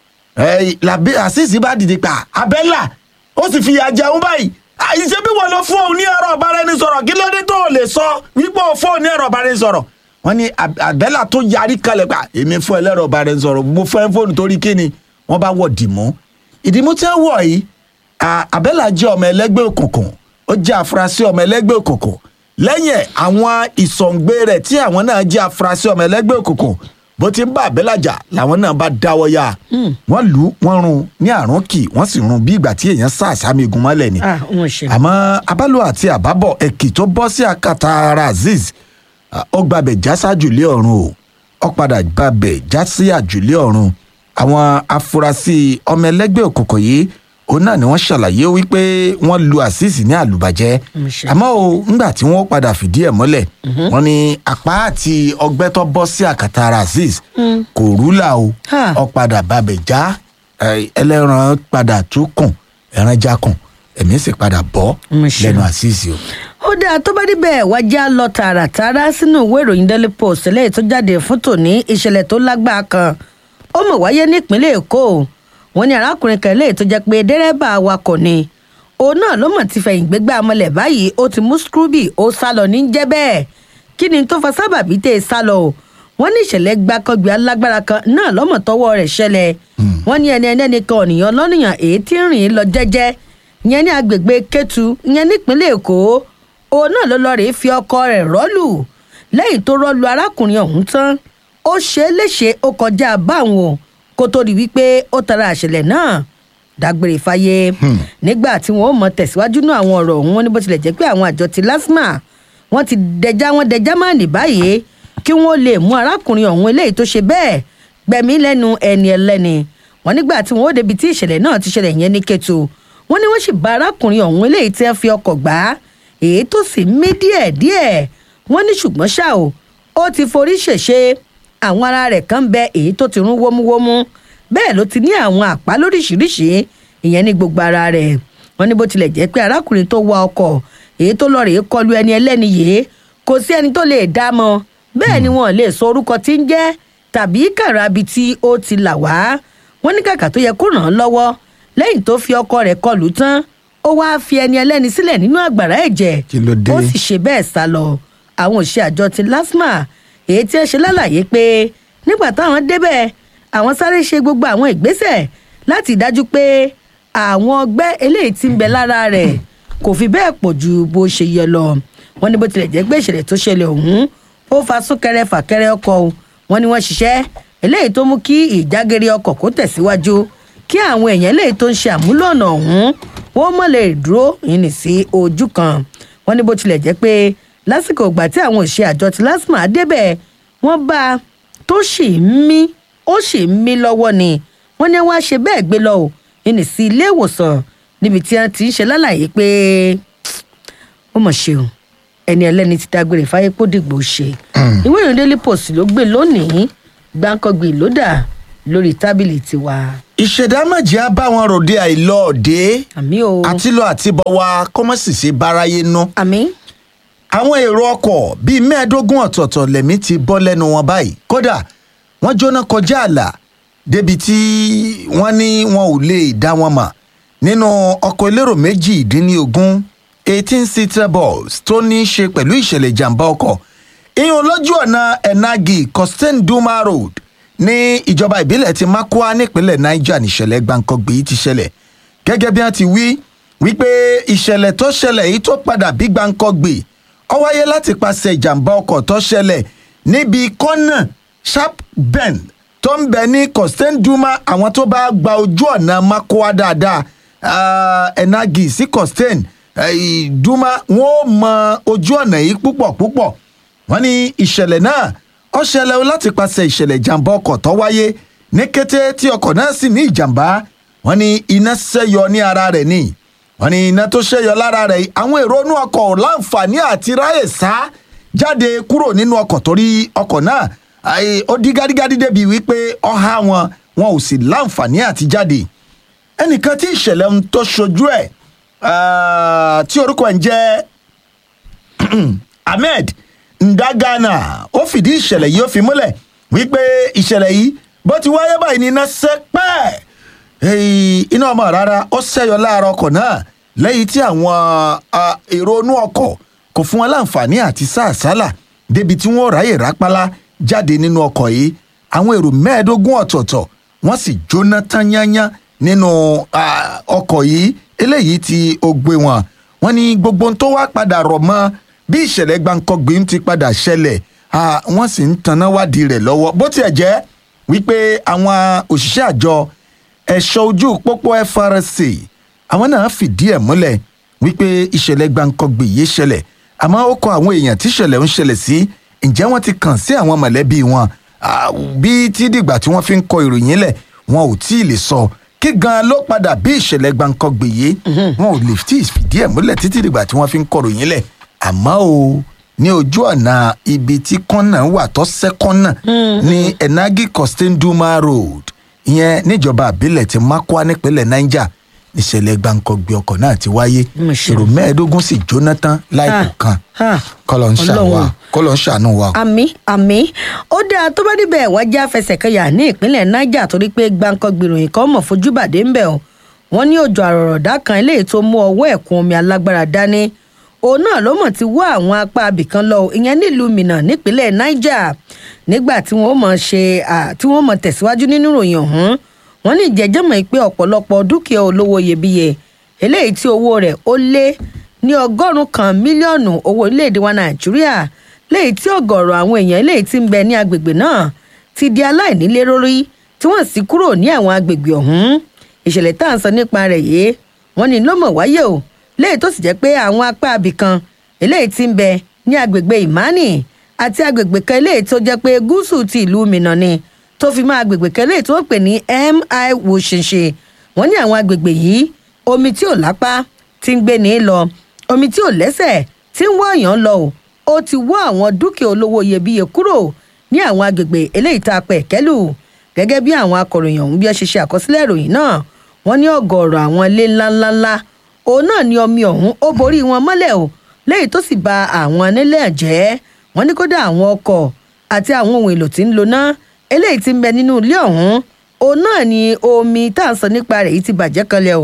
eh, làbí àṣìṣì bá dìde pa abẹ́là ó sì fi ìyà jẹun báyìí àìṣe bí wọn lọ fún òun ní ẹ̀rọ ìbáraẹnisọ̀rọ̀ kí ló dé tó o lè sọ wípé o fún òun ní ẹ̀rọ ìbáraẹnisọ̀rọ̀ wọ́n ní Ab- àbẹ́là tó yarí kalẹ̀ pa èmi fún ẹlẹ́rọ ìbáraẹnisọ̀rọ̀ mo fẹ́ fóònù torí kíni wọ́n bá wọ̀ dìmú ìdìmú tí wọ́n wọ̀ yìí à- àbẹ́là jẹ́ ọmọ ẹlẹ́gbẹ́ òkùnkùn ó jẹ́ afurasí ọmọ ẹlẹ́gbẹ́ òkùnkùn lẹ́yìn ẹ̀ àwọn ìsọ̀ǹgbé rẹ̀ tí àwọn náà jẹ́ afurasí ọmọ ẹlẹ́gbẹ́ òkùnkùn bó ti ń bá àbẹ́là jà làwọn náà bá dáwọ́ yá wọ́n lù ú wọ́n rún un ní àrùn kì wọ́n sì rún un bí ìgbà tí èèyàn sá àsámi egun mọ́lẹ̀ ni ah wọn ṣe. àmọ́ abálò àti àbábọ̀ ẹ̀kì tó bọ́ sí akata ara azeez ah, ó gbàbẹ̀ já sájùlé ọ̀run o ó padà gbàbẹ̀ já sí àjùlé ọ̀run àwọn afurasí ọmọ ẹlẹ́gbẹ́ òkùnkùn yìí òun náà ni wọ́n ṣàlàyé wípé wọ́n lu azeez ní àlùbàjẹ́ àmọ́ o ńgbà tí wọ́n padà fìdí ẹ̀ mọ́lẹ̀ wọ́n ní apá àti ọgbẹ́ tó bọ́ sí akata ara azeez kò rúlà o ó padà babẹ̀ já eh, ẹlẹ́ran padà tún kùn ẹran já kùn ẹ̀mí sì padà bọ́ lẹ́nu àṣìṣe o. ó dáa tó bá níbẹ̀ wá já lọ tààràtàrà sínú ìwé ìròyìn daily post lẹ́yìn tó jáde fún tòní ìṣẹ̀lẹ̀ tó lágbára kan ó mọ̀ wáyé nípínlẹ̀ èkó wọn ní arákùnrin kan lẹ́yìn tó jẹ́ pé dẹ́rẹ́bà awakọ̀ ni òun náà ló mọ̀ ti fẹ̀yìn gbégbá amọ̀lẹ̀ báyìí ó ti mú scrooby ó sá lọ ní jẹ́ bẹ́ẹ̀ kí ni tó fa sábàbí tẹ́ ẹ sá lọ o wọ́n ní ìṣẹ̀lẹ̀ gbàkọ́gbé alágbára kan náà lọ́mọ̀ tọwọ́ rẹ̀ ṣẹlẹ̀ wọ́n ní ẹni ẹni kan ọ̀nìyàn lọ́nìyàn èyí tí ń rìn lọ jẹ́jẹ́ ìyẹn ní agbègbè kétu ìyẹn nípínlẹ̀ èkó òun náà ló lọ rèé fi ọkọ rẹ̀ rọ́lù lẹ́yìn tó rọ́lù arákùnrin ọ̀hún tán ó ṣe é léṣe ó kọjá báwọn o kó tó di wípé ó tara àṣẹlẹ̀ náà dágbére fáyé nígbà tí wọn ó mọ tẹ̀síwájú náà àwọn ọ̀rọ̀ ọ̀hún wọn ní bó tilẹ̀ jẹ́ pé àwọn àjọ ti lásmà wọn ti dẹja wọn dẹja máa nì báyìí kí wọn lè mú arákùnrin ọ̀hún eléyìí tó ṣe bẹ́ẹ̀ gbẹ̀mí lẹ́nu ẹni ẹlẹ́ni wọn nígbà tí wọn ó débi tí ìṣẹ̀lẹ̀ náà ti ṣẹlẹ̀ yẹn ní kẹtù wọn ní wọn sì bá arákùnrin ọ̀hún eléyìí tí wọn fi ọkọ̀ gbá èyí tó sì mí díẹ̀díẹ̀ wọn ní ṣùgbọ́n ṣá o ó ti forí ṣèṣe àwọn ara rẹ̀ kan bẹ èyí tó ti rún wómúwómú bẹ́ẹ̀ ló ti ní àwọn àpá lóríṣiríṣi ìyẹn ní gbogbo ara rẹ̀ wọ́n ní bó tilẹ̀ jẹ́ pé arákùnrin tó wa ọkọ̀ èyí tó lọ rèé kọlu ẹni ẹlẹ́ni yìí kò sí ẹni tó lè dá mọ́ bẹ́ẹ̀ ni wọ́n lè sọ orúkọ tí ń jẹ́ tàbí kàràbí tí ó ti là wá wọ́n ní kàkà tó yẹ kó ràn án lọ́wọ́ lẹ́yìn tó fi ọkọ rẹ̀ kọlù tán ó wáá fi ẹni ẹlẹ́ni sílẹ̀ nínú àgbàrá ẹ̀jẹ̀ Kí ló dé? ó sì ṣe bẹ́ẹ̀ sá lọ àwọn òṣìṣẹ́ àjọ ti lasma èyí tí ẹ ṣe lálàyé pé nígbà táwọn débẹ̀ àwọn sáré ṣe gbogbo àwọn ìgbésẹ̀ láti dájú pé àwọn ọgbẹ́ eléyìí ti ń bẹ lára rẹ̀ kò fi bẹ́ẹ̀ pọ̀ ju bó ṣe yẹ lọ wọn ní bó tilẹ̀ jẹ́ pé ìṣẹ̀lẹ̀ tó ṣẹlẹ̀ ọ̀hún ó fa súnkẹrẹ fàkẹrẹ ọkọ̀ o wọn ni wọ́n ṣiṣẹ́ eléyìí tó mú kí ìjágere ọkọ̀ kó tẹ̀síwájú kí àwọn èèyàn eléyìí tó ń ṣe àmúlò ọ̀nà ọ̀hún wọ́n mọ̀ lè dúró yìí sí ojú kan wọn ní bó tilẹ̀ jẹ́ pé lásìkò ìgbà tí àwọn òṣìṣẹ́ àjọ ti lásìmọ̀ débẹ̀ wọ́n bá a tó sì ń mí ó sì ń mí lọ́wọ́ ni wọ́n ní wọ́n á ṣe bẹ́ẹ̀ gbé lọ ò yìí sí ilé ìwòsàn níbi tí wọ́n ti ń ṣe lálàyé pé ó mọ̀ ṣe o ẹni ẹlẹ́ni ti dágbére fáyé kó dìgbò ṣe ìwé ìròyìn daily post ló gbé lónìí gbáǹkọ́gbì ló dà lórí tábìlì tiwa. ìṣèdámọ̀jì á bá wọn ròde àìlọ́ọ̀dé àmì o àtìlọ àtibọ̀ wa kọ́mọ́sìsì báráyé ná. àmì. àwọn èrò ọkọ̀ bíi mẹ́ẹ̀ẹ́dógún ọ̀tọ̀ọ̀tọ̀ lẹ́mí ti bọ́ lẹ́nu wọn báyìí kódà wọ́n jóná kọjá àlà débi tí wọ́n ní wọn ò lè dá wọn mọ̀ nínú ọkọ̀ elérò méjìdínlógún eighteen seater bus tó ní í ṣe pẹ̀lú ìṣẹ̀lẹ̀ ìjàmbá ọkọ̀ ìyún lójú ọ̀nà enagi costain duma road ní ìjọba ìbílẹ̀ ti makwa nípínlẹ̀ niger níṣẹ̀lẹ̀ gbàǹkangbè yìí ti ṣẹlẹ̀ gẹ́gẹ́ bí wọ́n ti wí wípé ìṣẹ̀lẹ̀ tó ṣẹlẹ̀ yìí tó padà bí gbàǹkangbè ó wáyé láti pàṣẹ ìjàmbá ọkọ̀ tó ṣẹlẹ̀ níbi kọ́nà sharp bend tó ń bẹ ní costain duma àwọn tó bá gba ojú ọ̀nà makwa dáadáa ah, enagi sí costain eh, duma wọn ò mọ ojú ọ̀nà yìí púpọ̀ púpọ̀ wọ́n ní ìṣẹ̀lẹ̀ náà ó ṣẹlẹ̀ o láti pàṣẹ ìṣẹ̀lẹ̀ ìjàmbá ọkọ̀ tó wáyé ní kété tí ọkọ̀ náà sì ní ìjàmbá wọ́n ní iná ṣẹ́yọ ní ara rẹ̀ ni wọ́n ní iná tó ṣẹ́yọ lára rẹ̀ yìí, àwọn èrò inú ọkọ̀ ò láǹfààní àti ráyè sá jáde kúrò nínú ọkọ̀ torí ọkọ̀ náà àì, ó dí gádígádí débi wípé ọ̀há wọn wọn ò sì láǹfààní àti jáde ẹnìkan tí ìṣẹ̀lẹ̀ ń tó ṣojú ẹ̀ ah, tí orúkọ ẹ̀ ń jẹ́ ahmed ndagana ó fìdí ìṣẹ̀lẹ̀ yìí ó fi múlẹ̀ wípé ìṣẹ̀lẹ̀ yìí bó ti wáyé báyìí ní iná sẹ́pẹ́ Èyí, iná ọmọ rárá ó ṣẹ́yọ láàárọ̀ ọkọ̀ náà lẹ́yìn tí àwọn ah, èrò inú ọkọ̀ kò fún wọn láǹfààní àti sáàsálà débi tí wọ́n ráyè rápálá jáde nínú ọkọ̀ yìí àwọn èrò mẹ́ẹ̀ẹ́dógún ọ̀tọ̀ọ̀tọ̀ wọ́n sì jóná tán yányán nínú ah, ọkọ̀ yìí eléyìí tí ó gbé wọn wọ́n ní gbogbo ohun tó wá padà rọ̀ mọ́ bí ìṣẹ̀lẹ̀ gbàǹkangbé ń ti padà ṣẹlẹ̀ ah, wọ́n sì ń tanná wádìí rẹ̀ lọ́wọ́ bó tiẹ̀ jẹ́ wípé àwọn òṣìṣẹ́ àjọ ẹ̀ṣọ́ ojú pópó frc àwọn náà fìdí ẹ̀ múlẹ̀ wípé ìṣẹ̀lẹ̀ gbàǹkangbé yìí ṣẹlẹ̀ àmọ́ ó kọ àwọn èèyàn tí ìṣẹ̀lẹ̀ ń ṣẹlẹ̀ sí ǹjẹ́ wọ́n ti kàn sí àwọn mọ̀lẹ́bí wọn Ah, bí tí dìgbà tí wọ́n fi ń kọ ìròyìn lẹ̀ wọn ò tí ì lè sọ kí gan ló padà bí ìṣẹ̀lẹ̀ gbàǹkangbè yìí wọn ò lè tí ì fìdí ẹ̀ múlẹ̀ títí dìgbà tí wọ́n fi ń kọ ìròyìn lẹ̀ àmọ́ o ní ojú ọ̀nà ibi tí kọ́nà wà tó sẹ́kọ́nà ní enagi costain duma road ìyẹn níjọba àbílẹ̀ ti makwa nípínlẹ̀ niger níṣẹ̀lẹ̀ gbàǹkangbè ọkọ̀ náà ti wáyé èrò mẹ́ẹ̀ẹ́dógún sì jóná tán láìpẹ́ kan kọ́lọ́ ń ṣàánú wa kọ́lọ́ ń ṣàánú wa. àmì àmì ó dáa tó bá níbẹ̀ wá já fẹsẹ̀ kẹyà ní ìpínlẹ̀ niger torí pé gbàǹkan gbìròyìn kan mọ̀ fojú bàdé ń bẹ̀ ọ́ wọ́n ní òjò àrọ̀rọ̀dá kan eléyìí tó mú ọwọ́ ẹ̀kún omi alágbára dání òun náà ló mọ̀ ti wá àwọn apá abìkan lọ ìyẹn nílùú minna nípínlẹ̀ niger nígbà tí wọ́n mọ̀ ṣe à, tí wọ́n mọ̀ tẹ̀síwájú nínú ìròyìn ọ̀hún wọ́n ní ìjẹ́jẹ́ mọ̀ pé ọ̀pọ̀lọpọ̀ dúkìá olówó iyebíye eléyìí tí owó rẹ̀ ó lé ní ọgọ́rùn-ún kan mílíọ̀nù owó orílẹ̀-èdè wa nàìjíríà léyìí tí ọ̀gọ̀ọ̀rọ̀ àwọn èèyàn eléyìí tí ń bẹ ní agbègbè náà ti di aláìnílé lórí tí wọ́n sì kúrò ní àwọn agbègbè ọ̀hún ìṣẹ̀lẹ̀ tá à ń sọ nípa rẹ̀ yìí wọ́n ní ló mọ̀ wáyé o léyìí tó sì jẹ́ pé àwọn apá abìkan eléyìí tí ń bẹ ní agbègbè ìmánì àti agbègbè kan eléyìí tó jẹ́ pé gúúsù ti ìlú mìíràn ni tó fi mọ́ agbègbè kan eléyìí tó ń pè ní mi wòṣìṣe wọ́n ní àwọn agbègbè yìí omi tí ò lápá ti ń gbé ní lọ omi tí ò lẹ́sẹ̀ tí ń wọ̀nyàn lọ o ó ti wọ́ àwọn dúkìá olówó iyebíye kúrò ní àwọn agbègbè eléyìí tá a pẹ̀ kẹ́lù gẹ́gẹ́ bí àwọn akọ̀ròyìn ọ̀hún bí ẹ ṣe ṣe àkọsílẹ̀ ìròyìn náà wọ́n ní ọ̀gọ̀ọ̀rọ̀ àwọn ilé ńláńláńlá òun náà ni omi ọ̀hún ó borí wọn mọ́lẹ̀ o léyìí tó sì ba àwọn nílẹ̀ jẹ́ wọ́n ní kódà àwọn ọkọ̀ àti àwọn ohun èlò tí ń lo náà eléyìí ti ń bẹ nínú ilé ọ̀hún òun náà ni omi tá à ń sọ nípa rẹ̀ yìí ti bàjẹ́ kanlẹ̀ o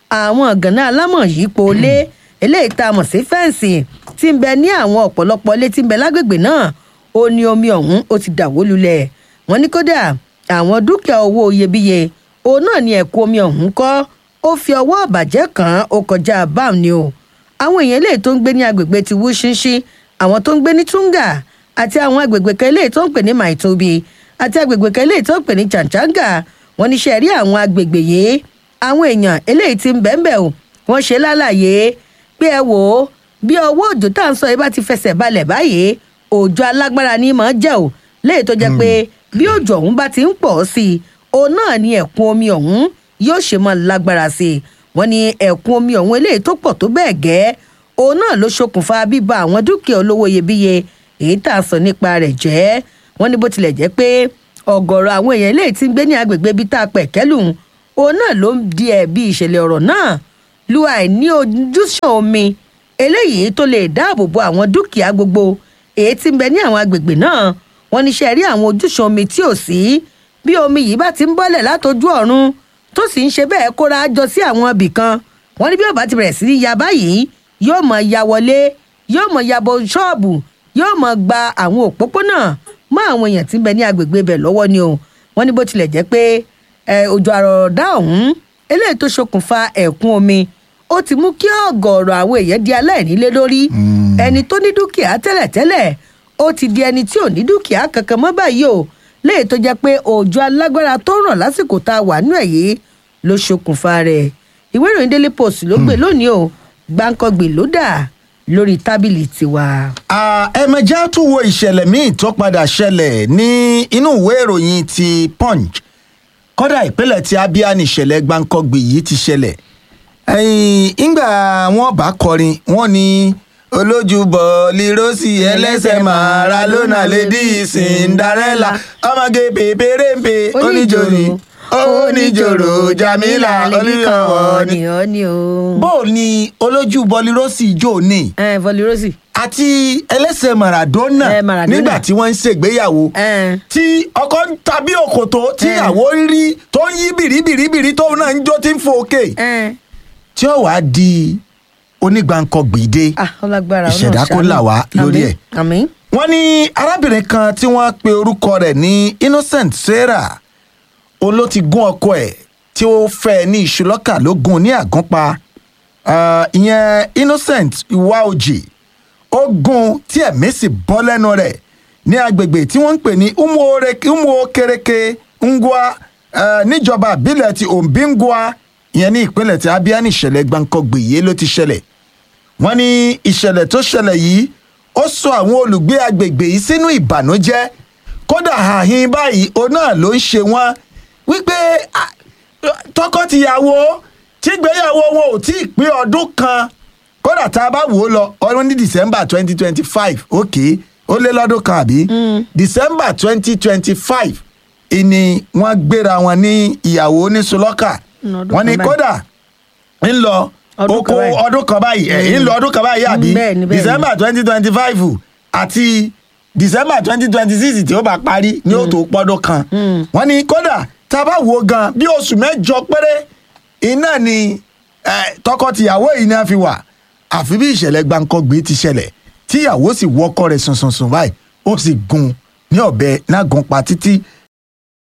àwọn gànà alámọ̀ yìí po lé eléyìí tá a mọ̀ sí fẹ́ǹsì tí ń bẹ ní àwọn ọ̀pọ̀lọpọ̀ ilé tí ń bẹ lágbègbè náà ó ní omi ọ̀hún ó ti dàwó lulẹ̀ wọ́n ní kódà àwọn dúkìá owó iyebíye òun náà ni ẹ̀kú omi ọ̀hún kọ́ ó fi ọwọ́ àbàjẹ́ kàn án ó kọjá báàm ni o àwọn èèyàn eléyìí tó ń gbé ní agbègbè ti wúṣínṣí àwọn tó ń gbé ní túngà àti àwọn agbègbè kan eléyìí tó ń pè ní maitobi àti agbègbè kan eléyìí tó ń pè ní chàǹchàǹgà wọn ní ṣe rí àwọn agbègbè yìí àwọn èèyàn eléyìí ti ń bẹ́ẹ̀ o wọ́n ṣe lálàyé pé ẹ wò ó bí ọwọ́ òjò tá à ń sọ yìí bá ti fẹsẹ̀ balẹ̀ báyìí òjò alágbára ni mọ̀ ọ́ jẹ́ o léyìí tó jẹ́ pé bí òjò ọ̀hún bá ti ń pọ̀ sí i òun náà ni ẹ̀kún omi ọ̀hún yóò ṣe mọ́ lágbára sí i wọ́n ní ẹ̀kún omi ọ̀hún eléyìí tó pọ̀ tó bẹ́ẹ̀ gẹ́ òun náà ló ṣokùnfà bíba àwọn dúkìá olówó iyebíye èyí tá a sọ nípa rẹ̀ jẹ́ wọ́n ní bó tilẹ̀ jẹ́ pé ọ̀gọ̀rọ̀ àwọn èèyàn eléyìí ti ń gbé ní agbègbè ibi tá a pẹ̀ kẹ́lù òun náà ló ń di ẹ̀bi ìṣẹ̀lẹ̀ ọ̀rọ̀ náà lu àìní ojúṣàn omi eléyìí tó lè dáàbò bo àwọn dúkìá gbogbo èyí tí ń bẹ ní àwọn agbègbè náà wọ́n ní ṣe rí àwọn ojúṣàn omi tí ò sí bí omi yìí bá ti ń bọ́lẹ̀ látọjú ọ̀run tó sì ń ṣe bẹ́ẹ̀ kóra jọ sí àwọn ibì kan wọ́n ní bí ó bá ti bẹ̀rẹ̀ sí ní ya báyìí yóò mọ̀ ya wọlé yóò mọ̀ ya bọ ṣọ́ọ̀bù yóò mọ̀ gba àwọn òpópónà mọ́ àwọn èèyàn tí ń bẹ ní agbègbè bẹ̀ lọ́wọ́ ni o wọ́n ní bó tilẹ̀ jẹ́ pé òjò àrọ̀dá ọ̀hún eléyìí tó ṣokùnfà ẹ̀kún omi ó ti mú kí ọ̀gọ̀ọ̀rọ̀ àwọn èèyàn di aláìnílé lórí ẹni tó ní dúkìá tẹ́lẹ̀tẹ́lẹ̀ ó ti di ẹni tí ò ní dúkìá kankan mọ́ báyìí o léyìí tó jẹ́ pé òjò alágbára tó ràn lásìkò tá a wà nú ẹ̀ yìí ló ṣokùnfà rẹ̀ ìwé ìròyìn daily post ló gbé lónìí o gbáǹkọ́gbè ló dà lórí tábìlì tiwa. ẹ̀mẹ̀já tún wo ìṣẹ̀lẹ̀ míì tó padà ṣẹlẹ̀ ní inú ìwé ìròyìn ti punch kọ́dà ìpínlẹ̀ tí abia ní ìṣẹ̀lẹ̀ gbáǹkọ́gbè yìí ti ṣẹlẹ̀ ìgbà wọn bá kọrin wọn ní olójúbọ lirosi ẹlẹsẹ maradona lady cinderella ọmọge pèpèrèmpè oníjòrò oníjòrò jamila oníyàwó ni. ọ ni o. bó o ní olójú bọlirosi jò ní. ẹ bọlirosi. àti ẹlẹsẹ maradona Eh, Maradona. nígbà tí wọn ń ṣègbéyàwó tí ọkọ ń ta bí òkòtó tí ìyàwó ń rí tó ń yí bìrìbìrìbìrì tóun náà ń jó tí ń fò òkè tí ó wàá di onígbàǹkọ̀gbìdé ọlágbára ìṣẹ̀dá kó là wá lórí ẹ̀. àmín. wọ́n ní arábìnrin kan tí wọ́n pe orúkọ rẹ̀ ní innocent sarah òun ló ti gún ọkọ ẹ̀ tí ó fẹ́ ní ìṣúlọ́kà ló gún ní àgúnpa Ah, ìyẹn innocent iwaoji ó gún tí ẹ̀mí sì bọ́ lẹ́nu rẹ̀ ní agbègbè tí wọ́n ń pè ní umuokereke ngwa ah, níjọba àbílẹ̀ ti ombingwa ìyẹn ní ìpínlẹ̀ tí abia ní ìṣẹ̀lẹ̀ gbàǹkangbè yìí ló ti ṣẹlẹ̀ wọ́n ní ìṣẹ̀lẹ̀ tó ṣẹlẹ̀ yìí ó sọ àwọn olùgbé agbègbè yìí sínú ìbànújẹ́ kódà àhín báyìí òun náà ló ń ṣe wọ́n wípé ah, tọkọtìyàwó tígbéyàwó wọn ò tí ì pé ọdún kan kódà tá a bá wò ó lọ ọdún ní december twenty twenty five ok ó lé lọ́dún kan àbí december twenty twenty five ìní wọ́n gbéra wọn ní ìyàwó ní sulọ́kà ọdún wọ́n ní kan báyìí. kódà ń lọ Ọdún oko kan báyìí. ọdún kan báyìí ẹ̀ ń lọ ọdún kan báyìí àbí Mm, bẹ́ẹ̀ni, bẹ́ẹ̀ni. december twenty twenty five àti december twenty twenty six tí ó bá parí ní ó tó pọ́dún kan wọ́n ní kódà tá a bá wo gan bí oṣù mẹ́jọ péré iná ni eh, tọkọ-tìyàwó yìí náà fi wà àfi bí ìṣẹ̀lẹ̀ gbàǹkangbé ti ṣẹlẹ̀ tíyàwó sì wọ́kọ́ rẹ̀ sùnsùnsùn báyìí ó sì gun ní ọ̀bẹ náà gun pa títí